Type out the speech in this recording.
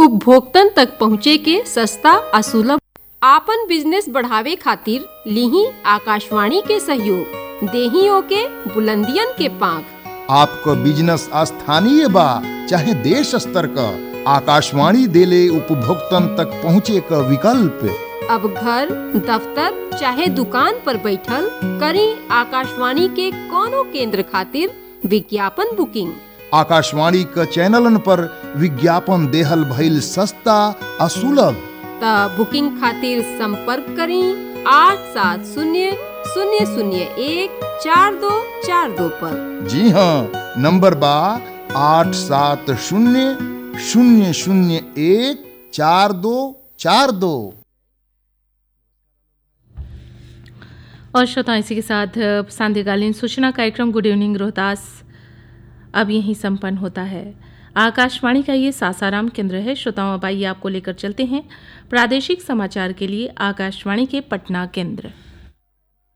उपभोक्तन तक पहुँचे के सस्ता आ सुलभ आपन बिजनेस बढ़ावे खातिर लीही आकाशवाणी के सहयोग देही ओके बुलंदियन के पांख आपको बिजनेस स्थानीय बा चाहे देश स्तर का आकाशवाणी देले उपभोक्तन तक पहुँचे का विकल्प अब घर दफ्तर चाहे दुकान पर बैठल करी आकाशवाणी के कोनो केंद्र खातिर विज्ञापन बुकिंग आकाशवाणी का चैनलन पर विज्ञापन देहल भइल सस्ता आ सुलभ त बुकिंग खातिर संपर्क करी आठ सात शून्य शून्य शून्य एक चार दो चार दो पर जी हाँ नंबर बा आठ सात शून्य शून्य शून्य एक चार दो चार दो और श्रोता इसी के साथ अ, सांध्यकालीन सूचना कार्यक्रम गुड इवनिंग रोहतास अब यहीं संपन्न होता है आकाशवाणी का ये सासाराम केंद्र है श्रोताओं अब आइए आपको लेकर चलते हैं प्रादेशिक समाचार के लिए आकाशवाणी के पटना केंद्र